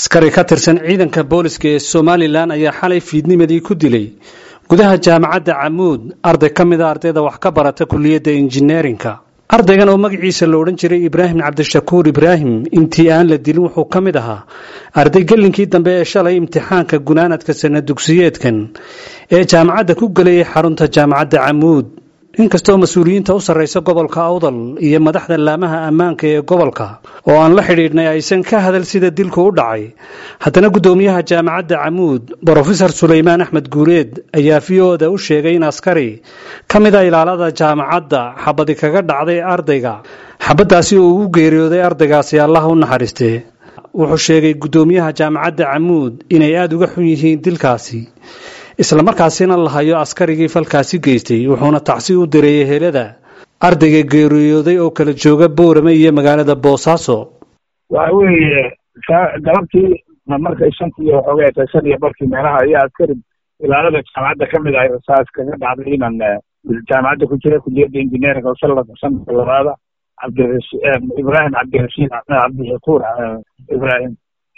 askari ka tirsan ciidanka booliska ee somalilan ayaa xalay fiidnimadii ku dilay gudaha jaamacadda camuud arday ka mid a ardayda wax ka barata kuliyadda injineerinka ardaygan oo magaciisa la odhan jiray ibraahim cabdishakuur ibraahim intii aan la dilin wuxuu ka mid ahaa arday gellinkii dambe ee shalay imtixaanka gunaanadka sana dugsiyeedkan ee jaamacadda ku gelayay xarunta jaamacadda camuud inkastoo mas-uuliyiinta u sarraysa gobolka awdal iyo madaxda laamaha ammaanka ee gobolka oo aan la xidhiidhnay aysan ka hadal sida dilku u dhacay haddana guddoomiyaha jaamacadda camuud brofesor sulaymaan axmed guureed ayaa v o da u sheegay in askari ka mid a ilaalada jaamacadda xabadi kaga dhacday ardayga xabaddaasi oo ugu geeriyooday ardaygaasi allaha u naxariistee wuxuu sheegay guddoomiyaha jaamacadda camuud inay aada uga xun yihiin dilkaasi islamarkaasina la hayo askarigii falkaasi geystay wuxuuna tacsi u direeyay helada ardayga geeriyooday oo kala jooga boorame iyo magaalada boosaaso waxa weeye galabtii markay shantii waxoogay tahay shan iyo barkii meelaha ayaa askari ilaalada jaamacadda ka mid ahay rasaas kaga dhacday inan jaamacadda ku jira kuliyadda injineeringa oo sanadka sanadka labaada cabdirashi ibraahim cabdirashiid cabdishakuur ibraahim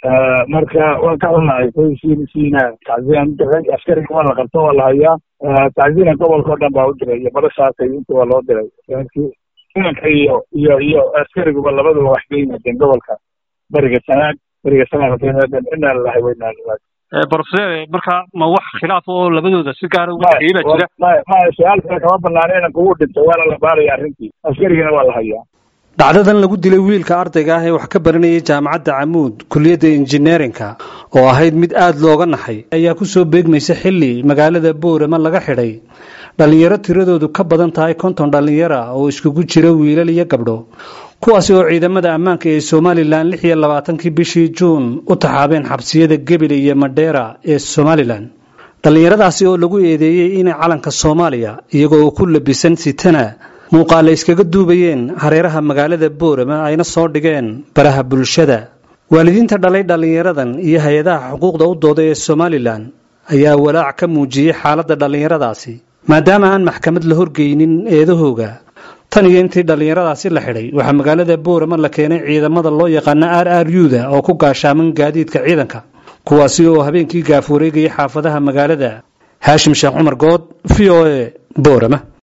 marka waan ka xunahay qoysiina tacsiyan diray askariga waa la qabto waa la hayaa tacsiina gobolka oo dhan baa u diray iyo badashaasay inta waa loo diray inanka iyo iyo iyo askariguba labaduba wax ka yimaadeen gobolka beriga sanaag beriga sanaag inaa lalahay weynaa brofeser marka ma wax khilaaf oo labadooda si gaara uga dhexeeya baa jira maya maya su-aal kale kama banaana inanka wuu dhintay waana la baaraya arrintii askarigana waa la hayaa dhacdadan lagu dilay wiilka ardayga ah ee wax ka baranayay jaamacadda camuud kuliyadda injineerinka oo ahayd mid aada looga naxay ayaa ku soo beegmaysa xilli magaalada boorama laga xidhay dhallinyaro tiradoodu ka badan tahay konton dhallinyara oo iskugu jira wiilal iyo gabdho kuwaasi oo ciidamada ammaanka ee somalilan lix iyo labaatankii bishii juun u taxaabeen xabsiyada gebile iyo madheera ee somalilan dhallinyaradaasi oo lagu eedeeyey inay calanka soomaaliya iyagoo ku labisan sitana muuqaale iskaga duubayeen hareeraha magaalada boorama ayna soo dhigeen baraha bulshada waalidiinta dhalay dhallinyaradan iyo hay-adaha xuquuqda u dooda ee somalilan ayaa walaac ka muujiyey xaaladda dhallinyaradaasi maadaama aan maxkamad la horgeynin eedahooga tan iyo intii dhallinyaradaasi la xidhay waxaa magaalada boorama la keenay ciidamada loo yaqaano r r u da oo ku gaashaaman gaadiidka ciidanka kuwaasi oo habeenkii gaaf wareegayay xaafadaha magaalada haashim sheekh cumar good v o e boorama